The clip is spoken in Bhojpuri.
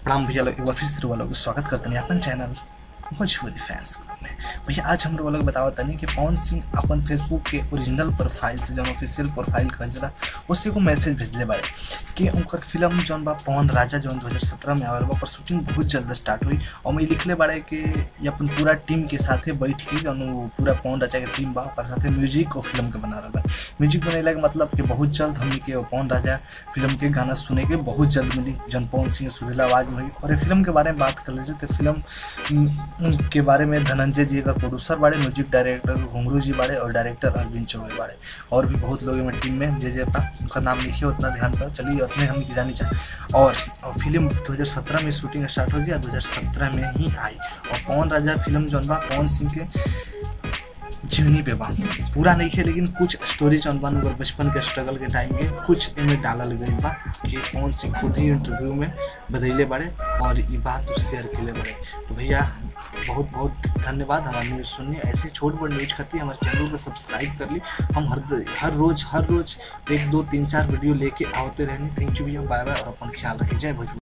प्रणाम भैया लोग एक बार फिर से रुआ लोग स्वागत करते हैं अपन चैनल भोजपुरी फैंस क्लब में भैया आज हम लोग बतावत तनी कि पवन सिंह अपन फेसबुक के ओरिजिनल प्रोफाइल से जौन ऑफिशियल प्रोफाइल कहल जाला उससे को मैसेज भेजले बारे कि उनकर फिल्म जौन बा पवन राजा जौन 2017 में आवल बा पर शूटिंग बहुत जल्द स्टार्ट हुई और मैं लिखले बारे कि ये अपन पूरा टीम के साथे बैठ के जौन वो पूरा पवन राजा के टीम बा ओकर साथे म्यूजिक और फिल्म के बना रहा बा म्यूजिक बनेला के मतलब कि बहुत जल्द हमनी के वो पवन राजा फिल्म के गाना सुने के बहुत जल्द मिली जौन पवन सिंह सुरीला आवाज में हुई और ये फिल्म के बारे में बात कर लीजिए तो फिल्म उम, के बारे में धनंजय जी अगर प्रोड्यूसर बारे म्यूजिक डायरेक्टर घुंगरू जी बारे और डायरेक्टर अरविंद चौबे बारे और भी बहुत लोग में टीम में जे जे बा उनका नाम लिखिए उतना ध्यान पर चलिए उतने हम की जानी चाहे और, और फिल्म 2017 में शूटिंग स्टार्ट हो गया 2017 में ही आई और पवन राजा फिल्म जौन बा पवन सिंह के जीवनी पे बा पूरा नहीं है लेकिन कुछ स्टोरी जौन बा ओकर बचपन के स्ट्रगल के टाइम के कुछ एमे डालल गई बा कि पवन सिंह खुद ही इंटरव्यू में बतैले बारे और ये बात उस शेयर के बारे तो भैया बहुत बहुत धन्यवाद हमारा न्यूज़ सुनने ऐसे छोट बड़ न्यूज खातिर हमारे चैनल को सब्सक्राइब कर ली हम हर हर रोज हर रोज एक दो तीन चार वीडियो लेके आवते रहनी थैंक यू भैया बाय बाय और अपन ख्याल रखिए जय भोजपुर